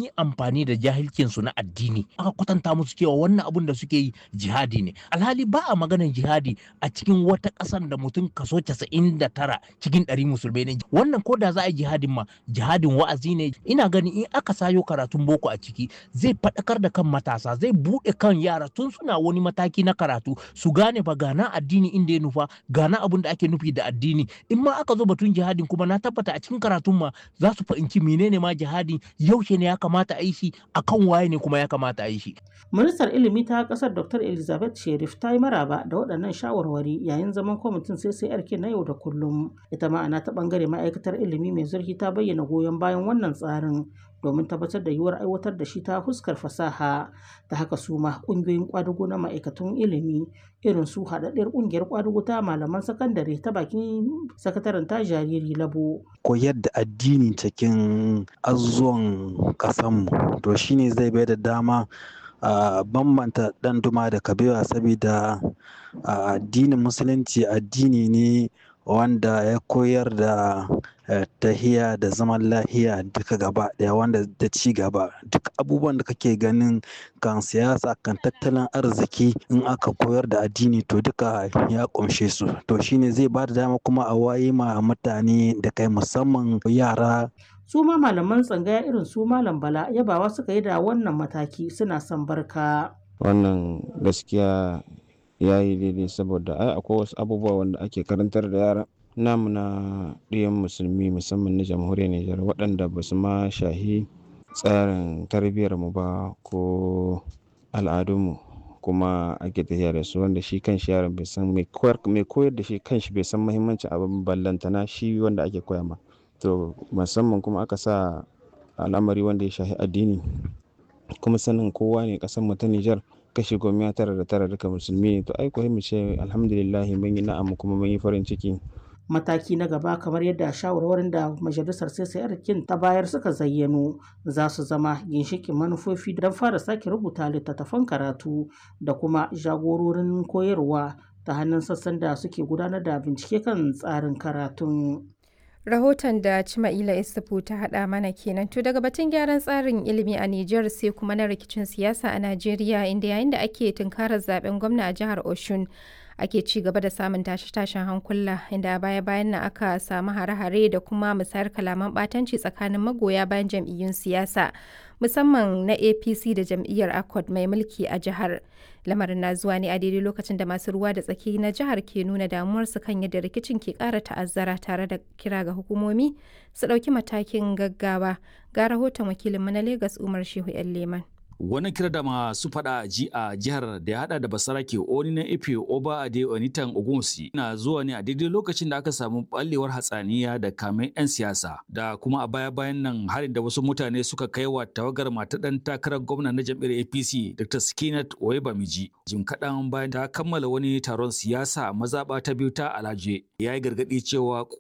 sun yi amfani da jahilcinsu na addini aka kwatanta musu cewa wannan abun da suke yi jihadi ne alhali ba a maganar jihadi a cikin wata ƙasar da mutum kaso 99 cikin ɗari musulmai ne wannan ko da za a yi jihadin ma jihadin wa'azi ne ina ganin in aka sayo karatun boko a ciki zai faɗakar da kan matasa zai buɗe kan yara tun suna wani mataki na karatu su gane ba gana addini inda ya nufa gana abun da ake nufi da addini in ma aka zo batun jihadin kuma na tabbata a cikin karatun ma za su fahimci menene ma jihadi yaushe ne ya kamata a yi shi akan waye ne kuma ya kamata a yi shi Ministar ilimi ta kasar Dr. Elizabeth Sherif ta yi maraba da waɗannan shawarwari yayin zaman kwamitin CCRK na yau da kullum. Ita ma'ana ta ɓangare ma'aikatar ilimi mai zurfi ta bayyana goyon bayan wannan tsarin domin tabbatar da yiwuwar aiwatar da shi ta fuskar fasaha ta haka su ma ƙungiyoyin ƙwadugo na ma'aikatun ilimi irin su haɗaɗɗiyar ƙungiyar ƙwadugo ta malaman sakandare ta bakin sakataren ta jariri labo. koyar da addini cikin azuzuwan ƙasanmu to shine zai bai da dama a bambanta ɗan duma da kabewa saboda addinin musulunci addini ne wanda ya koyar da tahiya da zaman lahiya duka gaba daya wanda da ci gaba duk abubuwan da kake ganin kan siyasa kan tattalin arziki in aka koyar da addini to duka ya kumshe su to shine zai ba da dama kuma a waye ma mutane da kai musamman yara su ma malaman tsangaya irin su malam bala yabawa suka yi da wannan mataki suna son barka wannan gaskiya ya yi daidai saboda ai akwai wasu abubuwa wanda ake karantar da yara namu na ɗiyan musulmi musamman na jamhuriyar Nijar waɗanda ba su ma shahi tsarin tarbiyyar mu ba ko al'adunmu kuma ake tafiya da su wanda shi kan shi yaron bai san mai koyar da shi kan shi bai san muhimmancin abin ballantana shi wanda ake koya ma to musamman kuma aka sa al'amari wanda ya shahi addini kuma sanin kowa ne ƙasar mu ta Nijar kashi goma tara da tara duka musulmi ne to ai ko mu ce alhamdulillah mun yi na'am kuma mun yi farin ciki mataki na gaba kamar yadda shawarwarin da majalisar kin ta bayar suka zayyano za su zama ginshikin manufofi don fara sake rubuta littattafan karatu da kuma jagororin koyarwa ta hannun sassan da suke gudanar da bincike kan tsarin karatun rahoton da Cima'ila Isufu ta haɗa mana kenan to daga batun gyaran tsarin ilimi a Nijar sai kuma na rikicin siyasa a Najeriya inda yayin da ake tunkarar zaben gwamna a jihar Oshun ake ci gaba da samun tashe-tashen hankula inda a baya-bayan nan aka samu hare-hare da kuma musayar kalaman ɓatanci tsakanin magoya bayan jam'iyyun siyasa musamman na apc da jam'iyyar accord mai mulki a jihar lamarin na zuwa ne a daidai lokacin da masu ruwa da tsaki na jihar ke nuna damuwarsu kan yadda rikicin ke ƙara ta'azzara tare da kira ga hukumomi su ɗauki matakin gaggawa ga rahoton wakilinmu na lagos umar shehu yan leman Wani kira da masu fada ji a jihar da ya hada da basarake oni na ife oba ade onitan ogunsi na zuwa ne a daidai lokacin da aka samu ballewar hatsaniya da kamen 'yan siyasa da kuma a baya bayan nan harin da wasu mutane suka kai wa tawagar mata dan takarar gwamna na jam'iyyar apc dr skinat oyebamiji jim kaɗan bayan ta kammala wani taron siyasa mazaɓa ta biyu ta alaje ya yi gargaɗi cewa